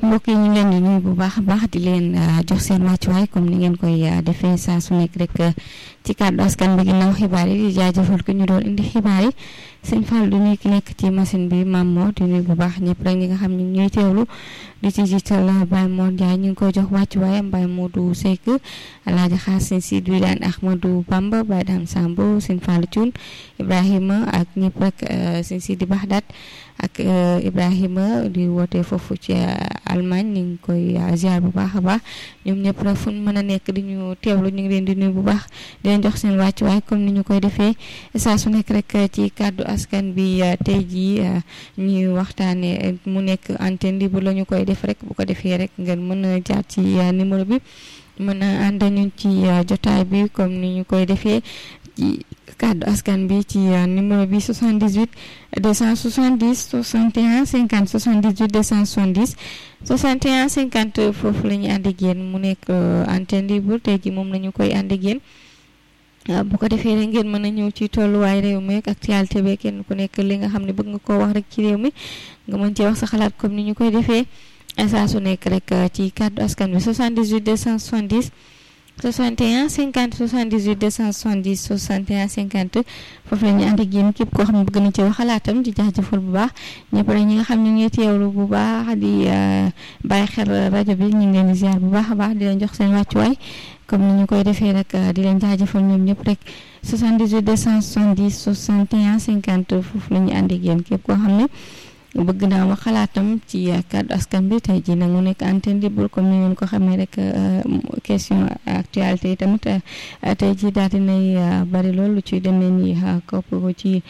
mbokk yi ñu ngi leen di nuyu bu baax a baax di leen jox seen wàccuwaay comme ni ngeen koy defee saa su nekk rek ci kàddu askan bi ginnaaw xibaar yi di jaajëfal ko ñu doon indi xibaar yi sëñ Fall du nuyu ki nekk ci machine bi Mame Mor di nuyu bu baax ñëpp rek ñi nga xam ne ñuy teewlu di ci jiital Baye Mor Ndiaye ñu ngi koy jox wàccuwaayam Baye Modou Seck Alaaji Xaasin Si Dulaan Ahmadou Bamba Baye Dame Sambo sëñ Fall Thioune Ibrahima ak ñëpp rek sëñ Sidi Baxdaat ak Ibrahima di woote foofu ci Allemagne ñu ngi koy ziar bu baax a baax ñoom ñëpp rek fu ñu mën a nekk di ñu teewlu ñu ngi leen di nuyu bu baax di leen jox seen wàccuwaay comme ni ñu koy defee saa su nekk rek ci kàddu askan bi tey jii ñuy waxtaanee mu nekk antenne libre la ñu koy def rek bu ko defee rek ngeen mën a jaar ci numéro bi mën a ànd ñu ci jotaay bi comme ni ñu koy defee ci kàddu askan bi ci numéro bi 78 270 61 50 78 270 61 50 foofu la ñuy ànd ak yéen mu nekk antenne libre tey jii moom la ñu koy ànd ak yéen bu ko defee rek ngeen mën a ñëw ci tolluwaay réew mi ak actualité bi kenn ku nekk li nga xam ne bëgg nga koo wax rek ci réew mi nga mën cee wax sa xalaat comme ni ñu koy defee saa su nekk rek ci kàddu askan bi 78 270 61 50 78 270 61 50 foofu la ñu ànd ak yéen képp koo xam ne bëgg na ci wax xalaatam di jaajëfal bu baax ñëpp rek ñi nga xam ne ñu ngi teewlu bu baax di bàyyi xel rajo bi ñu ngi leen di ziar bu baax a baax di leen jox seen wàccuwaay comme ni ñu koy defee rek di leen jaajëfal ñoom ñëpp rek 78 270 61 50 foofu la ñu ànd ak yéen képp koo xam ne bëgg naa wax xalaatam ci kàddu askan bi tey jii nag mu nekk antenne libre comme ni ngeen ko xamee rek question actualité yi tamit tey jii daal dinay bari lool lu ci demee ni kopp ko ci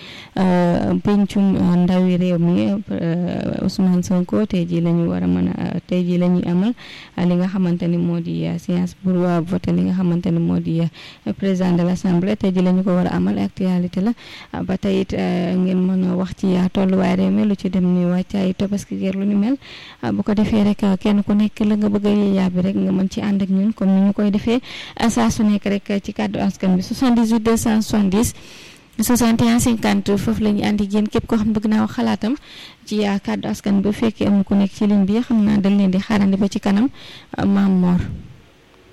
pencum ndawi réew mi Ousmane Sonko tey jii la ñu war a mën a tey jii la ñuy amal li nga xamante ni moo di séance pour voter li nga xamante ni moo di président de l' assemblée tey jii la ñu ko war a amal actualité la ba tey it ngeen mën a wax ci tolluwaay réew mi lu ci dem ni wàccaay tabaski geer lu ni mel bu ko defee rek kenn ku nekk la nga bëgg a yaabi rek nga mën ci ànd ak ñun comme ni ñu koy defee saa su nekk rek ci kàddu askan bi 78 270 61 50 foofu la ñu àndi yéen képp koo xam bëgg naa wax xalaatam ci kàddu askan bi bu fekkee amu ku nekk ci ligne bi xam naa dañ leen di xaarandi ba ci kanam Mame Mor